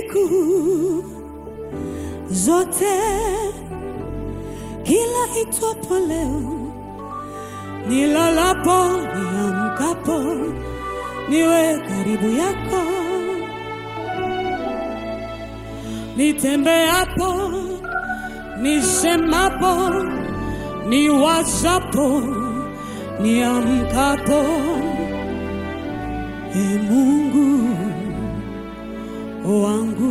siku zote, kila itwapo leo, nilalapo, niamkapo, niwe karibu yako, nitembeapo, nisemapo, niwazapo, niamkapo, e Mungu wangu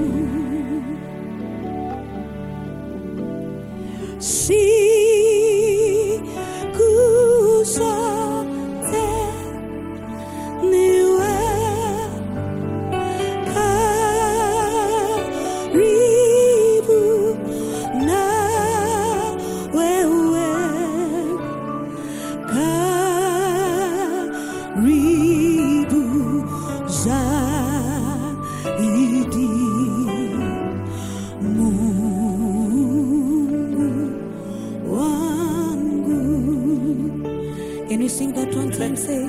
siku zote niwe karibu na wewe karibu zaidi Mungu wangu. Can you sing that one time? Say,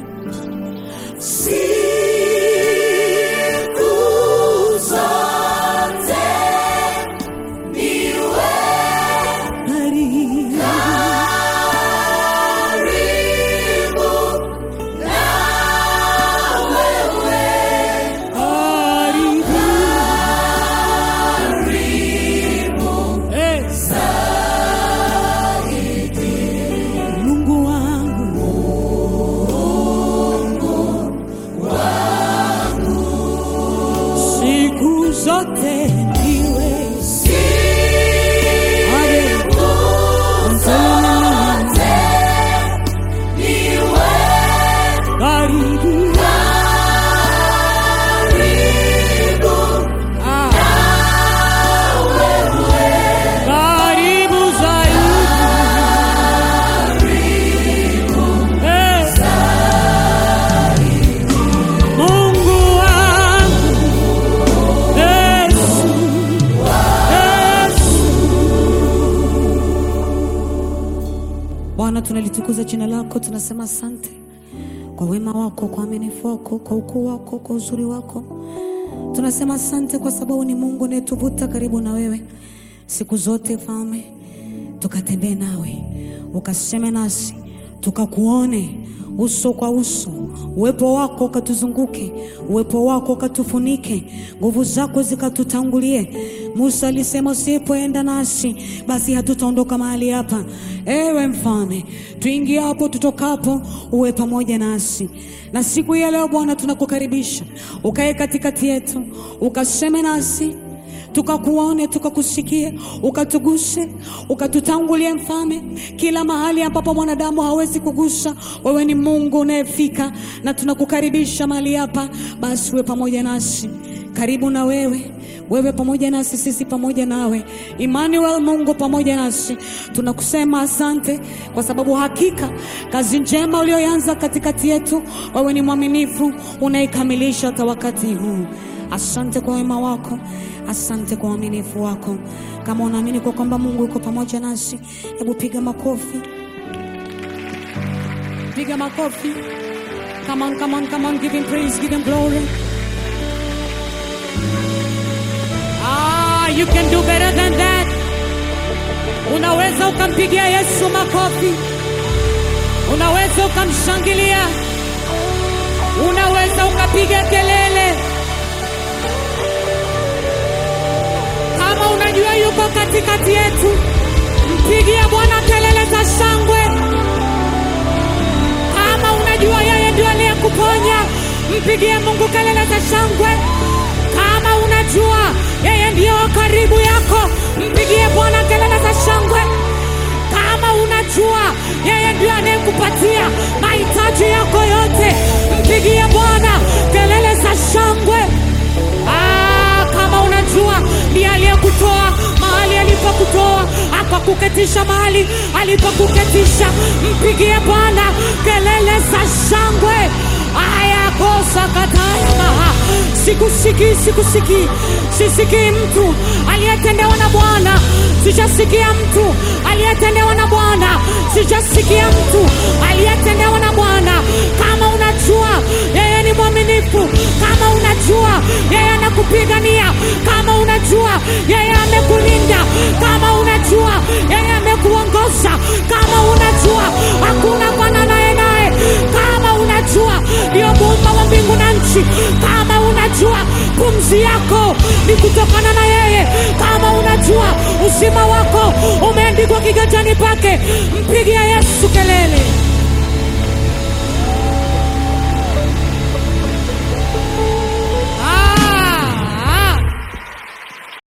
siku zote niwe karibu karibu Eh. Mungu wangu siku zote ndiwe karibu Ah. karibu zaidi Eh. Mungu wangu Yesu Yesu Bwana tunalitukuza jina lako tunasema asante kwa wema wako kwa uaminifu wako kwa ukuu wako kwa uzuri wako tunasema asante kwa sababu ni Mungu unayetuvuta karibu na wewe siku zote Mfalme, tukatembee nawe, ukaseme nasi, tukakuone uso kwa uso, uwepo wako ukatuzunguke, uwepo wako ukatufunike, nguvu zako zikatutangulie. Musa alisema usipoenda nasi, basi hatutaondoka mahali hapa. Ewe Mfalme, tuingie hapo tutokapo, uwe pamoja nasi. Na siku ya leo Bwana, tunakukaribisha ukae katikati yetu, ukaseme nasi tukakuone tukakusikie, ukatuguse, ukatutangulie Mfalme, kila mahali ambapo mwanadamu hawezi kugusa, wewe ni Mungu unayefika, na tunakukaribisha mahali hapa. Basi uwe pamoja nasi, karibu na wewe wewe pamoja nasi, sisi pamoja nawe. Emmanuel, Mungu pamoja nasi. Tunakusema asante kwa sababu hakika kazi njema uliyoanza katikati yetu, wewe ni mwaminifu, unaikamilisha hata wakati huu. Asante kwa wema wako, asante kwa uaminifu wako. Kama unaamini kwa kwamba Mungu yuko pamoja nasi, hebu piga makofi, piga makofi. Come on, come on, come on, give him praise, give him glory. Ah, you can do better than that. Unaweza ukampigia Yesu makofi, unaweza ukamshangilia, unaweza ukapiga kelele. Kama unajua yuko katikati yetu, mpigie Bwana kelele za shangwe. Kama unajua yeye ndio aliyekuponya, mpigie Mungu kelele za shangwe. Kama unajua yeye ndio wa karibu yako, mpigie Bwana kelele za shangwe. Kama unajua yeye ndio anayekupatia mahitaji yako yote, mpigie Bwana kelele za shangwe. Ah, kama unajua ndiye aliyekutoa mahali alipokutoa akakuketisha mahali alipokuketisha, mpigie Bwana kelele za shangwe. Aya kosa kataya maha, sikusikii, sikusikii, sisikii mtu aliyetendewa na Bwana, sijasikia mtu aliyetendewa na Bwana, sijasikia mtu aliyetendewa na Bwana. Kama unajua yeye ni mwaminifu, kama unajua yeye anakupigania, yeye amekulinda, kama unajua yeye amekuongoza, kama unajua hakuna fananaye naye, kama unajua ndio muumba wa mbingu na nchi, kama unajua pumzi yako ni kutokana na yeye, kama unajua uzima wako umeandikwa kiganjani pake, mpigia Yesu kelele.